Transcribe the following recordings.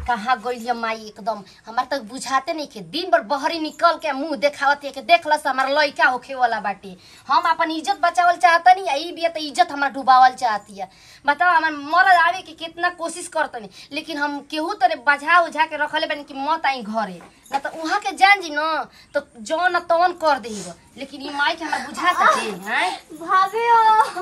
कहाँ गइल माई एकदम हमार तक बुझाते नहीं के दिन भर बहरी निकल के मुंह देखावत है कि देखलस हमार लइका होखे वाला बाटे हम अपन इज्जत बचावल चाहता नहीं ई बिया तो इज्जत हमार डुबावल चाहती है बताओ हमार मरद आवे के कितना कोशिश करतनी लेकिन हम केहू तरे बजा उझा के रखले बानी कि मत आई घरे ना तो उहाँ के जान जी न तो जौन न तौन कर देब लेकिन ई माई के हमरा बुझाता के हैं भाभी हो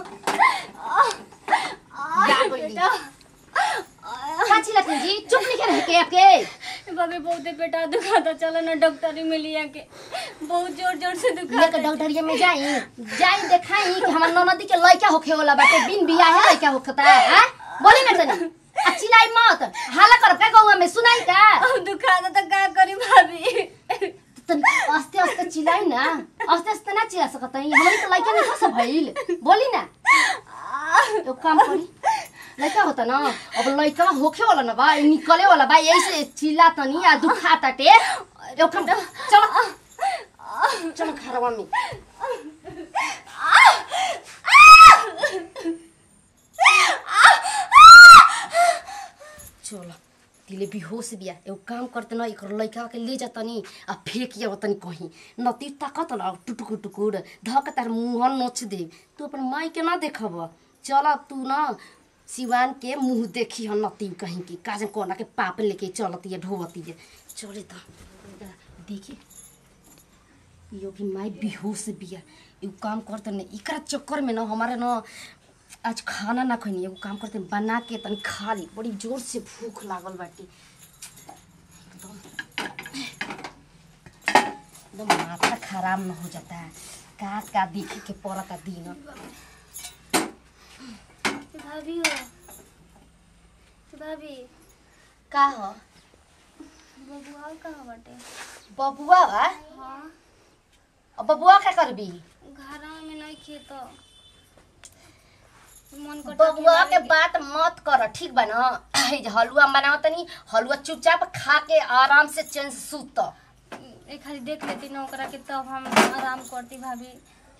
जा गइली काची लखन जी चुप नहीं रह के आपके भाभी बहुते पेटा दुखाता चलो ना डॉक्टरी में लिया के बहुत जोर जोर से दुखाता लेकर डॉक्टरिया में जाई जाई देखाई कि हमर ननदी के लइका होखे वाला बाटे बिन बियाह है लइका होखता है हैं? बोली ना तनी आ चिल्लाई मत हाला कर पे गौवा में सुनाई का अब दुखाता तो का करी भाभी तनी आस्ते आस्ते चिल्लाई ना आस्ते आस्ते ना चिल्ला सकत हई हमरी तो लइका नहीं फस भइल बोली ना तो काम करी लइका होता ना अब लइका होखे वाला ना बा ई निकले वाला बा यही से चिल्ला तनी आ दुखा ताटे यो काम चलो चलो घरवा में चलो तिले बेहोश बिया एगो काम करते न एकर लइका के ले जातनी आ फेंक या तनी कहीं नती ताकत न टुटुकुर टुकुर धक तार मुंह नोच दे तू अपन माई के ना देखब चल तू न सिवान के मुंह देखी हन नती कहीं की काजन कोना के पाप लेके चलती है ढोवती है चले तो देखी यो भी माई बेहोश बिया एगो काम करते न इकरा चक्कर में न हमारे न आज खाना ना खनी एगो काम करते हैं, बना के तनी खा ली बड़ी जोर से भूख लागल बाटे एकदम एकदम माथा खराब न हो जाता है का का देखे के पड़ता दिन भाभी हो भाभी का हो बबुआ कहाँ बाटे बबुआ बा हाँ अब बबुआ का करबी घरा में नहीं खेतो मन को बबुआ के बात मत कर ठीक बा ना ई जे हलुआ बनाओ तनी हलुआ चुपचाप खा के आराम से चैन से सूत एक खाली देख लेती ना ओकरा के तब हम आराम करती भाभी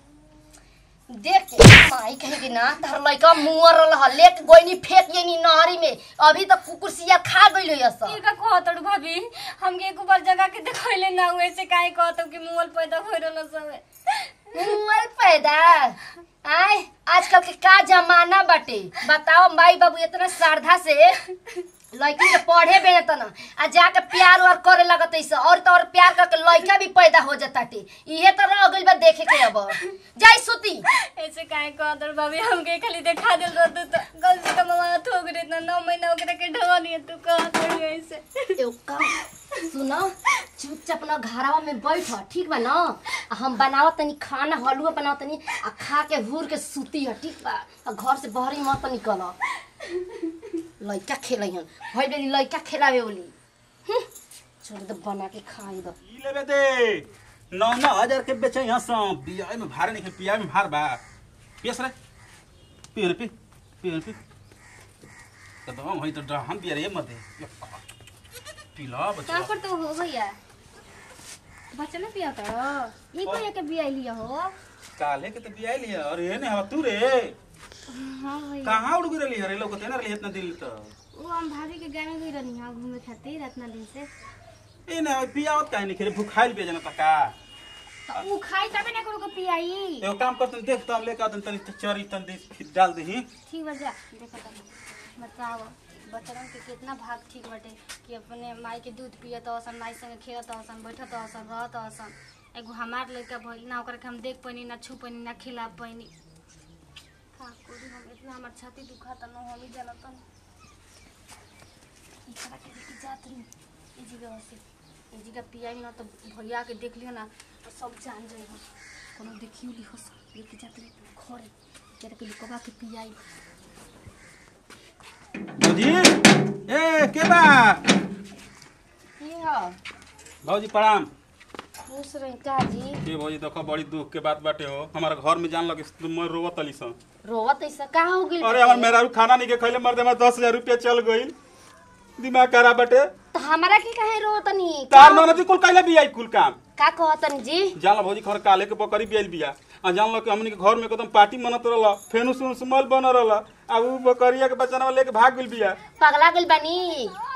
देख के माई कहेगी ना तार लइका मुंह रहल लेक गोइनी फेंक येनी नहरी में अभी तक कुकुरसिया खा गइल है सब ये का कहतड़ भाभी हमके एक बार जगह के देखैले ना हुए से काहे कहतो कि मुंहल पैदा हो रहल सब मुंह पैदा आय आजकल के का जमाना बाटे बताओ माई बाबू इतना श्रद्धा से लड़की के पढ़े बेने तना आ जाके प्यार वार करे लगत ऐसे और तो और प्यार करके लड़का भी पैदा हो जाताटे इहे तो रह गइल बा देखे के अब जाई सुती ऐसे काहे कहतड़ भाभी हमके खाली देखा दिल रहतो तो गलती का ममा थोक रे ना नौ महीना ओकरा के ढवा नहीं तू कहतड़ ऐसे एगो काम सुनो चुपचाप ना घरवा में बैठ ठीक बा ना आ हम बनावत तनी खाना हलुआ बनावत तनी आ खा के हुर के सूती है ठीक बा आ घर से बहरी मत निकल लइका खेलैहन भइल बेली लइका खेलावे बोली हम्म, छोड़ दे बना के खाई दो ई लेबे दे नौ नौ हजार के बेचे यहाँ से बिया में भार नहीं पिया में भार बा पियस रे पियो पी पियो पी तो तो हम हई तो ड्रा- हम पिया रे मत दे पिला का बच्चा करते हो भैया बच्चा नहीं पिया तो ये ओ। कोई के बिया लिया हो काले के तो बिया लिया अरे ने हवा तू रे हाँ भैया कहाँ उड़ गिरली अरे लोग तेना रही इतना दिल तो वो हम भाभी के गाँव में गई रहनी हाँ घूमे खातिर इतना दिन से ए ना पियावत काहे नहीं खेले भूखाइल पे जना तका तो वो खाई तबे ना करो को पियाई एगो काम करतन देख तो हम लेके आतन तनी चरी तन दे फिर डाल दही ठीक बा जा देखो तनी बताओ बच्चन के कितना भाग ठीक बाटे कि अपने माई के दूध पियत असन माई संगे खेलत असन बैठत असन रहत असन एगो हमार लड़का भइल ना ओकरा के हम देख पैनी ना छू पैनी ना खिला पैनी का करी हम इतना हमार छाती दुखाता ना हम ही जानत न ई करा के लेके जात रही ई जगह से ई जगह पियाई ना तो भैया के देख लियो ना तो सब जान जाई हो कोनो देखियो ली हो लेके जात रही घरे केरा के लुकवा के पियाई भौजी ए के बा की हो भौजी प्रणाम खुश रही का जी के भौजी देखो बड़ी दुख के बात बाटे हो हमारा घर में जान लगे तुम रोवत तली सन रोवत ऐसा का हो गइल अरे हमार मेरा खाना नहीं के खैले मर दे दस हजार रुपया चल गईल दिमाग खराब बाटे तो हमरा के काहे रोतनी तार ननदी कुल कैले बिया कुल काम का कहतनी जी जान लो भौजी घर काले के बकरी बियाल बिया आ जान लो कि हमनी के घर में एकदम पार्टी मनत रहल फेनुस उनुस मल बन रहल आ उ बकरिया के बचनवा लेके भाग गेल बिया पगला गइल बानी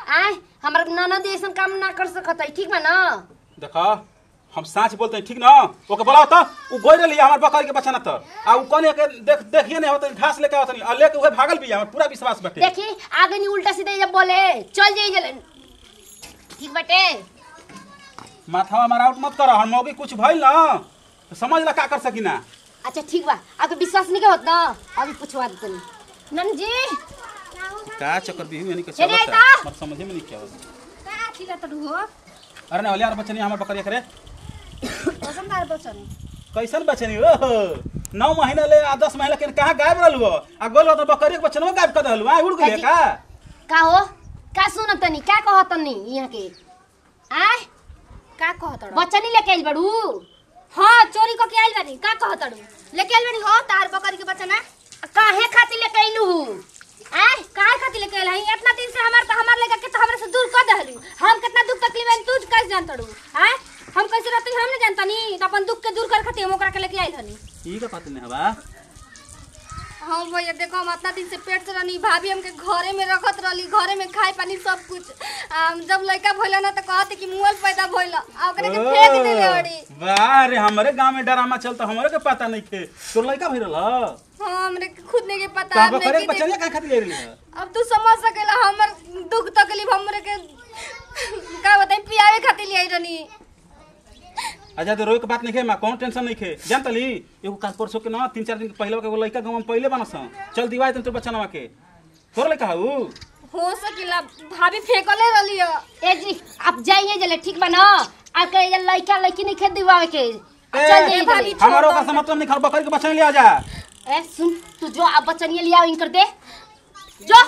आय हमार ननद ऐसन काम ना कर सकत है ठीक बा ना देखो हम साँच बोलते हैं ठीक ना ओके बोलाओ तो उ गोई रही हमार बकरी के बच्चा ना तो आ उ कौन के देख देखिए नहीं होता घास लेके आवत नहीं आ लेके उहे भागल भी हमार पूरा विश्वास बैठे देखी आगे नहीं उल्टा सीधा जब बोले चल जाइए जले ठीक बटे माथावा मारा आउट मत करो हम मौगी कुछ भइल ना तो समझ ला का कर सकी ना अच्छा ठीक बा आपके विश्वास नहीं होत ना अभी पूछवा देतनी नन जी का चक्कर भी हुई नहीं के चले चलत आइता। मत समझे में नहीं क्या होता का खिला तड़ू हो अरे ना यार बच्चे नहीं हमार बकरी करे कसम दार बचन कैसन बच्चे नहीं ओहो नौ महीना ले आ दस महीना के कहाँ गायब रहलू हो आ गोल तो बकरी के बच्चे में गायब कर दहलू आ उड़ गेले काजी? का का हो का सुन तनी का कह तनी यहाँ के आय का कहतड़ बच्चा नहीं लेके आइल बड़ू हाँ चोरी क के आइल बानी का कहतड़ू लेके आइल बानी हो तार बकरी के बच्चा ना काहे खातिर लेके आइलू आय काहे खातिर लेके आइल हई इतना दिन से हमार त हमार लेके के तो हमरा से दूर कर दहलू हम कितना दुख तकलीफ है तू कैसे जानतड़ू आय हम कैसे रहते हम नहीं जानता नी तो अपन दुख के दूर कर खातिर हम ओकरा के लेके आइल हनी ई का पता नहीं हवा हाँ भैया देखो हम इतना दिन से पेट से रहनी भाभी हमके घरे में रखत रहली घरे में खाए पानी सब कुछ आ, जब लड़का भइला ना तो कहते कि मुअल पैदा भइला आ ओकरे के फेंक देले अड़ी वाह रे हमारे गांव में ड्रामा चलता हमरे के पता नहीं थे तोर लड़का भइल रहा हाँ हमरे के खुद नहीं के पता का हमरे बकरी के के बच्चा नहीं का खातिर ले रही है अब तू समझ सकेला हमर दुख तकलीफ हमरे के का बताई पियावे खातिर ले आई रहनी अच्छा तो रोए के बात नहीं खे मां कौन टेंशन नहीं खे जान तली एगो काल परसों के ना तीन चार दिन के पहले के एगो लड़का गांव में पहले बनस चल दिवाई तन तोर बच्चा नवा के तोर लड़का हऊ हो सकेला भाभी फेंकले रहली है ए जी आप जाइए जले ठीक बा ना आके ये लड़का लड़की नहीं खेत दिवावे के आ, चल जाइए ए, भाभी, जले। हमारो का मतलब नहीं खर बकरी के बच्चा ले आ जा ए सुन तू जो आप बचनिए लिया इनकर दे जो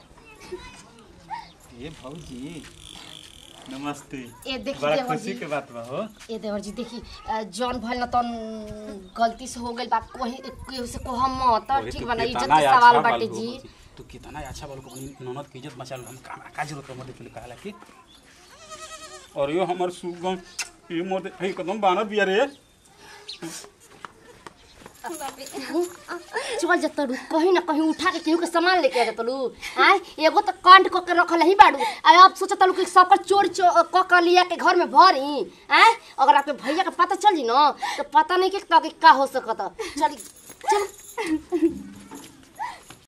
ये भौजी नमस्ते ए देखी बड़ा देवर खुशी जी के बात बा हो ए देवर जी देखी अ, जौन भइल ना तन गलती से हो गइल बा कोही केहू से कोहम मत अरे ठीक तू बा ना इज्जत कितना के अच्छा सवाल बाल बाटे हो जी भौजी। तू कितना अच्छा बाल को अपनी ननद की इज्जत बचा लो हम का का जरूरत है मोदे के लिए कहला कि और यो हमर सुगम ये मोदे हे कदम बानर बिया रे चल जतड़ू कहीं ना कहीं उठा के केहू के सामान लेके आ जतड़ू आय एगो तो कांड क के रखल ही बाड़ू आ अब सोचतलू कि सब पर चोरी चो क के लिया के घर में भरी आय अगर आपके भैया के पता चल जी ना तो पता नहीं कि का हो सकत चली चल